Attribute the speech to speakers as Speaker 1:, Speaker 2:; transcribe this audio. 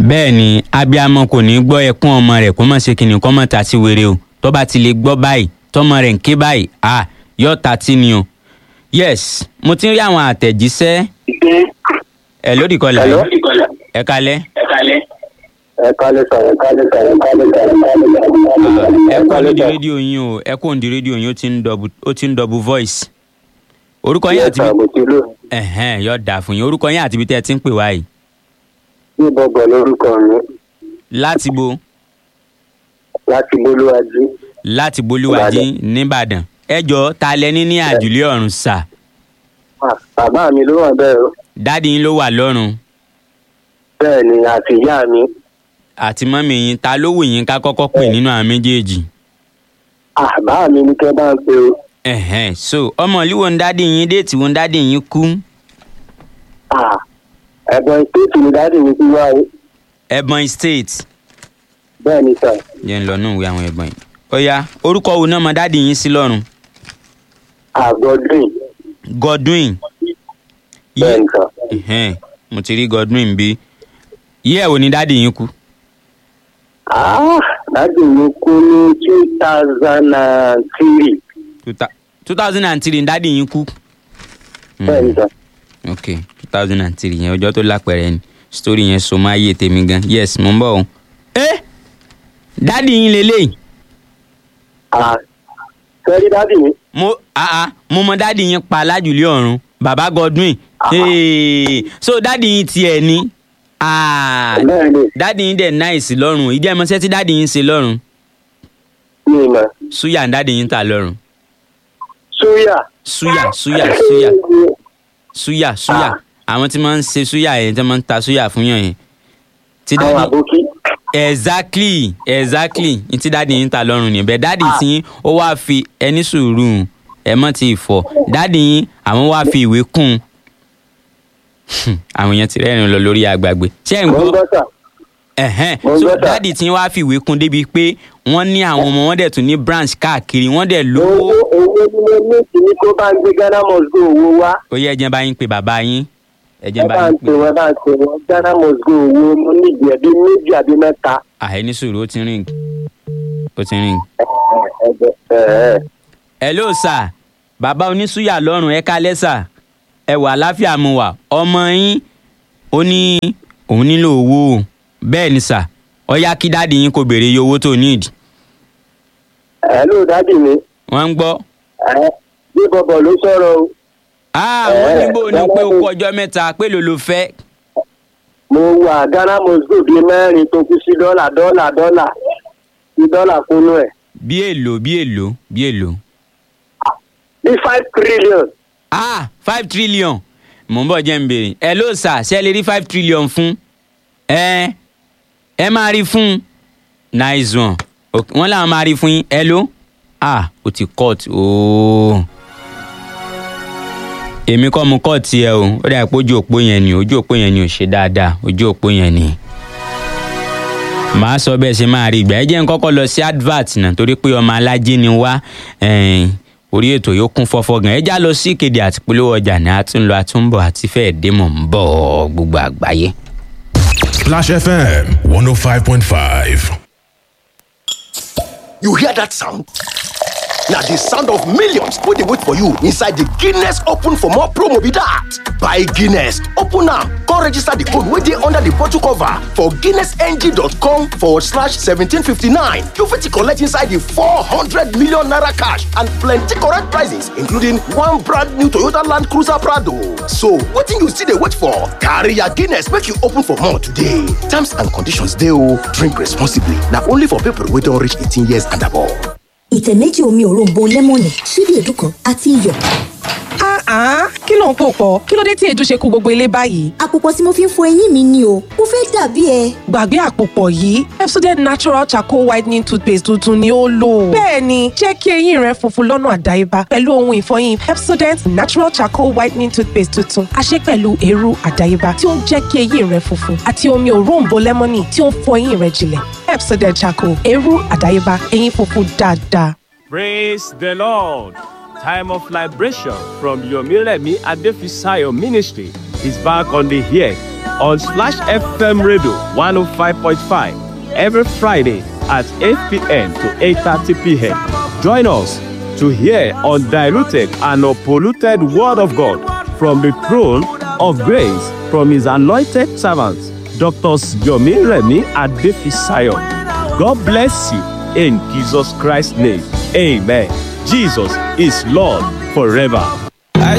Speaker 1: bẹ́ẹ̀ ni abiyamọ kò ní gbọ́ ẹkún ọmọ rẹ̀ kó má ṣe kìnnìún kó má ta sí wèrè o tó bá ti lè gbọ́ báyìí tọmọ rẹ̀ ń ké báyìí à yóò ta tí ni o. yes mo ti ń rí àwọn àtẹ̀jíṣẹ́ ẹ̀ lódì kọlà
Speaker 2: Hello?
Speaker 1: ẹ kalẹ́
Speaker 2: ẹ kálẹ̀ sà ẹ kálẹ̀ sà ẹ kálẹ̀ sà ẹ kálẹ̀ sà
Speaker 1: ẹ kọ́ lódi rédíò yín o ẹ kó òǹdí rédíò yín ó ti ń dọ̀bù ó ti ń dọ̀bù voice orúkọ yín àti
Speaker 2: sà mo ti lò
Speaker 1: ẹ̀hẹ́n yóò dà fún yín orúkọ yín àti ibi tẹ́ ẹ ti ń pè wá yìí
Speaker 2: ní bọ̀bọ̀ lórúkọ mi
Speaker 1: láti bo
Speaker 2: láti bolúwájú
Speaker 1: láti bolúwàjí nìbàdàn ẹ jọ ta lẹni ní àjùlé ọ̀run sà
Speaker 2: Ah, bàbá mi ló wà bẹ́ẹ̀ o
Speaker 1: dáàdi yín ló wà lọ́run
Speaker 2: bẹ́ẹ̀ ni àti ìyá mi
Speaker 1: àti mọ́mì yín ta ló wù yín ká kọ́kọ́ pè nínú àwọn méjèèjì
Speaker 2: Ah, bàbá mi ní kẹ́ bá ń pe o
Speaker 1: ẹ̀hẹ́n so ọmọ ìlú wo ń dáàdi yín déètì wo ń dáàdi yín kú
Speaker 2: Ah, ẹ̀gbọ́n ìpèsè ni dáàdì mi ti wá o
Speaker 1: ẹ̀bọ̀n state
Speaker 2: bẹ́ẹ̀ ni sà
Speaker 1: jẹ́ ń lọ nù ìwé àwọn ẹ̀gbọ́n yìí ó yá orúkọ wo náà mọ dáàdi yín sí lọ́run
Speaker 2: àgọ́dún
Speaker 1: godwin
Speaker 2: bẹ́ẹ̀ ni sà
Speaker 1: ẹ̀hẹ́n mo ti rí godwin bí yí ẹ̀ wò ní dáàdi yín kú
Speaker 2: Ah, dáàdì mi kú ní two thousand and three
Speaker 1: two thousand and three dáàdi yín kú.
Speaker 2: bẹ́ẹ̀ ni sà
Speaker 1: ok two thousand and three yẹn ọjọ́ tó lápẹ̀rẹ̀ ni story yẹn so máa yé tèmi gan yes mo ń bọ̀ o. ẹ dáàdi yín lélẹ́yìí
Speaker 2: Ah, sẹ́rí dáàdì mi
Speaker 1: mo ah ah mo mọ dáàdi yín pa lájùlé ọ̀run bàbá godwin hey, so dáàdi yín tiẹ̀ ni ah
Speaker 2: bẹ́ẹ̀ ni
Speaker 1: dáàdi yín dẹ̀ náìsì lọ́rùn ìdí ẹ̀mọ́sẹ́ tí dáàdi yín ṣe lọ́rùn
Speaker 2: mi mọ̀
Speaker 1: súyà ń dáàdi yín ta lọ́rùn
Speaker 2: súyà
Speaker 1: súyà súyà súyà súyà súyà àwọn tí máa ń ṣe súyà yẹn tí wọ́n máa ń ta súyà fún yàn yẹn tí
Speaker 2: àwọn
Speaker 1: dáàdi
Speaker 2: àbókí
Speaker 1: exactly exactly n ti dáàdi yín ta lọ́rùn ni bẹ́ẹ̀ dáàdi tí yín ó wáá fi ẹni sùúrù ẹ mọ́ ti fọ̀ dáàdi yín àwọn wáá fi ìwé kún un àwọn èèyàn ti rẹ́rìn lọ lórí àgbàgbé ṣé ẹ̀ ń
Speaker 2: mo ń
Speaker 1: gbọ́
Speaker 2: gbọ́ sà
Speaker 1: ẹ̀hẹ́n
Speaker 2: mo ń
Speaker 1: so
Speaker 2: gbọ́ sà.
Speaker 1: dáàdi tí yín wáá fi ìwé kún débi pé wọ́n ní àwọn ọmọ wọn dẹ̀ tún ní branch káàkiri wọ́n dẹ̀ lówó
Speaker 2: owó owó ni mo ní kí ni kó bá ń gbé ghana must go owó wá
Speaker 1: ó yẹ ẹjẹ bá yín pé bàbá yín ẹjẹ
Speaker 2: ẹ
Speaker 1: bá
Speaker 2: bá
Speaker 1: yín
Speaker 2: ń
Speaker 1: pé
Speaker 2: pè wọn bá ń pè wọn ghana must go owó mo ní ìdí ẹbí méjì àbí mẹ́ta
Speaker 1: àhẹni sùúrù ó ti rìn ó ti rìn.
Speaker 2: ẹ ẹ ẹ
Speaker 1: hello sir bàbá onísúyà lọ́rùn ẹ kálẹ́ sà ẹ wà láfíà mu wà ọmọ yín ó ní òun nílò owó o bẹ́ẹ̀ ni sà ọ yá kí dáàdi yín kó béèrè iye owó tó need
Speaker 2: ẹ ló dáàdì mi
Speaker 1: wọ́n ń gbọ́
Speaker 2: ẹ bí bọ̀bọ̀ ló sọ̀rọ̀ o
Speaker 1: ah wọ́n ní bò ní pé ó kú ọjọ́ mẹ́ta pé ló ló fẹ́
Speaker 2: mo wà ghana must go bíi mẹ́rin tó kú sí dọ́là dọ́là dọ́là sí dọ́là kúnú ẹ̀
Speaker 1: bí èlò bí èlò bí èlò
Speaker 2: bí five trillion
Speaker 1: ah five trillion mò ń bọ̀ jẹ́ ń béèrè hello sir ṣé ẹ lè rí five trillion fún ẹ ẹ máa rí fún nice one Ok, wọ́n làwọn máa rí fún yín hello ah o ti cut ooo èmi kọ́ mo cut tiẹ̀ o ó dà pé ojú òpó yẹn ni ojú òpó yẹn ni ò ṣe dáadáa ojú òpó yẹn ni màá sọ bẹ́ẹ̀ ṣe máa rí ìgbà ẹ jẹ́ n kọ́kọ́ lọ sí advert náà torí pé ọmọ alájí ni wá ẹ̀ẹ́n, orí ètò yóò kún fọ́fọ́ gan ẹ já lọ sí ìkéde àti polówó ọjà ní àtúnlọ àtúnbọ̀ àti fẹ́ẹ̀ dé mọ̀ ń bọ̀ gbogbo àgbáyé.
Speaker 3: Splash FM 105.5.
Speaker 4: You hear that sound? Now the sound of millions wey dey wait for you inside the Guinness Open for more promo be that. Buy Guinness, open am, come register the code wey dey under the bottle cover for guinnessng.com forward slash 1759. You fit collect inside the 400 million naira cash and plenty correct prizes including one brand new Toyota Land Cruiser Prado. So wetin you still dey wait for? Carry your Guinness make you open for more today. Terms and conditions dey o. Drink responsibly. Na only for people wey don reach 18 years and above.
Speaker 5: ìtẹ̀ méjì omi òróǹbó lẹ́mọ̀nì ṣíbí èédú kan àti iyọ̀.
Speaker 6: Ah, kí ló ń pò pọ̀? Kí ló dé tí èédú ṣe kó gbogbo ilé báyìí?
Speaker 5: àpòpọ̀ tí mo fi ń fọ eyín mi ni o mo fẹ́ dàbí ẹ.
Speaker 6: Gbàgbé àpòpọ̀ yìí, Pepsodent Natural Charcoal Whitening Toothpaste tuntun ni ó lò. Bẹ́ẹ̀ni, jẹ́ kí eyín rẹ funfun lọ́nà àdáyébá pẹ̀lú ohun ìfọyín Pepsodent Natural Charcoal Whitening Toothpaste tuntun. A ṣe pẹ̀lú eérú àdáyébá tí ó ń jẹ́ kí eyín rẹ funfun àti omi òróǹbó lẹ́mọ́nì tí ó ń fọ eyín rẹ jinlẹ̀. Pepsodent Charcoal, eérú àdáyébá, eyín funfun dáadáa.
Speaker 7: Praise the Lord. Time of liberation from Yomilemi Adefisayo Ministry is back on the air on Splash FM Radio 105.5 every Friday at 8 p.m. to 8.30 p.m. Join us to hear undiluted and unpolluted Word of God from the throne of grace from His anointed servants, Dr. Yomi Remi Adefisayo. God bless you in Jesus Christ's name. Amen. Jesus is Lord forever.